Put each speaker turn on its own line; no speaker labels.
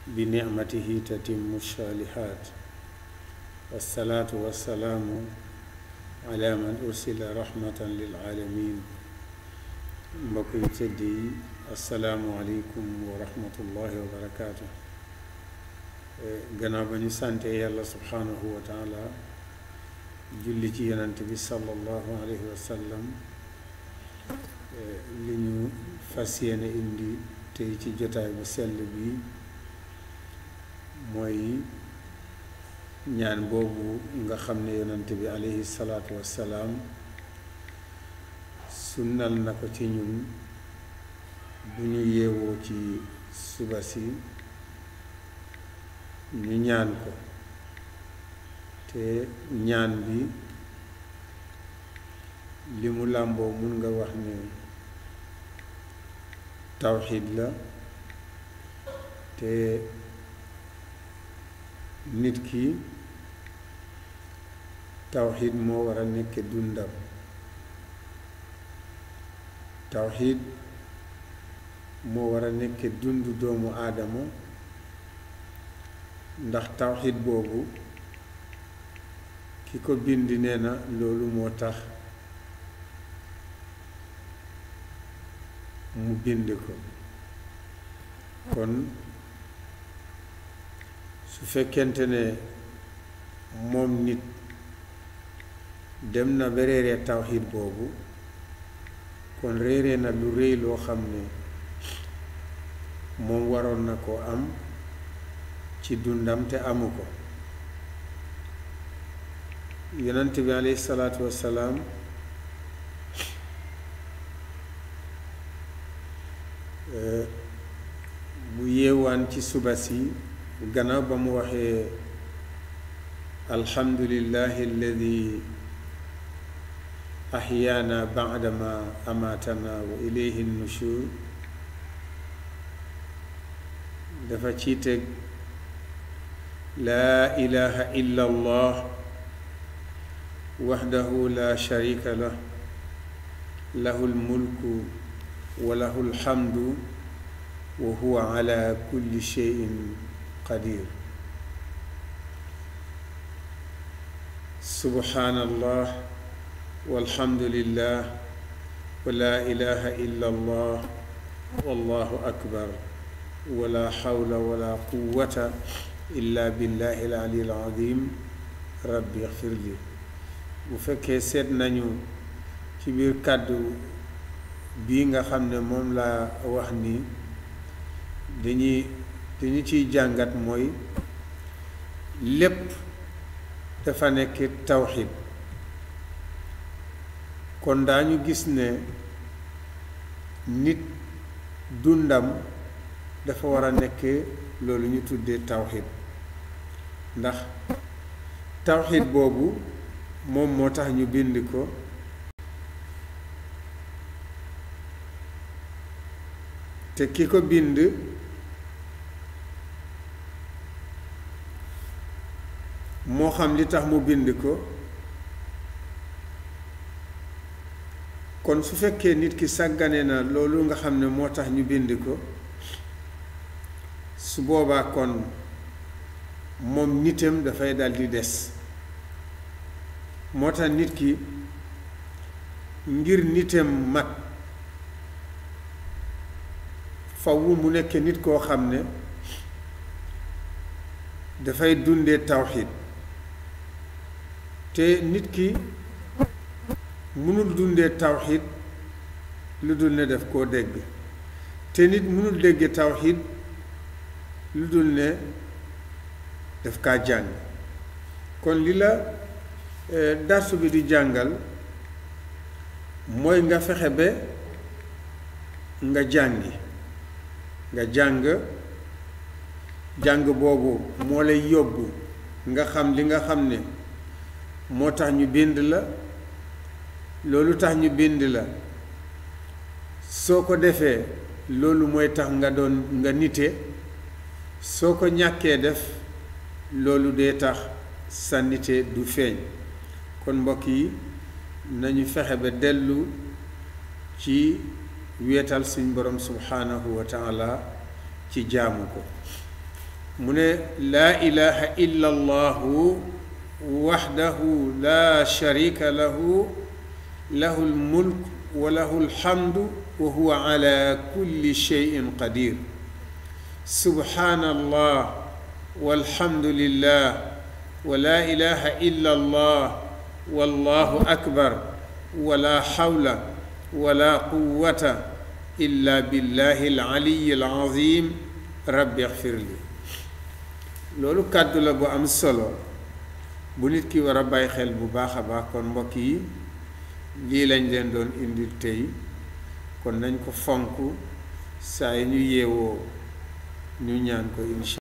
بنعمته تتم الصالحات والصلاة والسلام على من أرسل رحمة للعالمين mbokk yu tëdd yi asalaamualeykum wa rahmatullahi wa barakaatu gannaaw ba ñu sante yàlla subhaanahu wa taala julli ci yonant bi sallallahu alayhi wa sallam li ñu fas yéene indi tey ci jotaay bu sell bi mooy ñaan boobu nga xam ne yonant bi alayhi salaatu wassalaam sunnal na ko ci ñun bu ñu yeewoo ci suba si ñu ñaan ko te ñaan bi li mu làmboo mun nga wax ne tawxiid la te nit ki tawxiid moo war a nekk dundam tawxiid moo war a nekk dund doomu aadama ndax tawxiid boobu ki ko bind nee na loolu moo tax mu bind ko kon su fekkente ne moom nit dem na ba réeree tawxiid boobu kon réeree na lu rëy loo xam ne moom waroon na koo am ci dundam te amu ko yonent bi alayhi salaatu wassalaam bu yeewaan ci suba si gannaaw ba mu waxee alhamdulillahi alladi axyaana baadama amaatana wa ilayhi nushur dafa ci teg laa ilaha illa allah waxdahu la sharika lah lahu lmulku wa lahu lhamdu wa huwa ala kulli sheyin qadir subhanallah walhamdulillah wa la ilaha illa allah wallahu akbar wala xawla wala quwata illa billahi al-ali al-azim rabbi xfir li bu fekkee seet nañu ci biir kàddu bii nga xam ne moom laa wax ni dañuy dañu ciy jàngat mooy lépp dafa nekk tawxid kon daañu gis ne nit dundam dafa war a nekk loolu ñu tuddee tawxid ndax tawxid boobu moom moo tax ñu bind ko te ki ko bind moo xam li tax mu bind ko kon su fekkee nit ki sàggane na loolu nga xam ne moo tax ñu bind ko su boobaa kon moom nitam dafay daldi des moo tax nit ki ngir nitam mat fawwu mu nekk nit koo xam ne dafay dundee tawxiid te nit ki mënul dundee tawxiid lu dul ne def koo dégg te nit mënul dégge tawxiid lu dul ne daf kaa jàng kon li la darsu bi di jàngal mooy nga fexe ba nga jàngi nga jàng jàng boobu moo lay yóbbu nga xam li nga xam ne moo tax ñu bind la loolu tax ñu bind la soo ko defee loolu mooy tax nga doon nga nite soo ko ñàkkee def loolu dee tax sa nite du feeñ kon mbokk yi nañu fexe ba dellu ci weetal suñ borom subhaanahu wa taala ci jaamu ko mu ne laa ilaha illa allahu waxdahu la sharika lahu lahu lmulk wa lahu lhamdu wa huwa ala kulli sheyin qadir subhanallah walhamdulillah wa la ilaha illa allah wallahu akbar wala xawla wala quwata illa billahi alaliyi alazim rabbi ixfir li loolu kàddu la bu am solo bu nit ki war a bàyyi xel bu baax a baax kon mbokk yi lii lañ leen doon indi tey kon nañ ko fonk saa yi ñu yeewoo ñu ñaan ko insha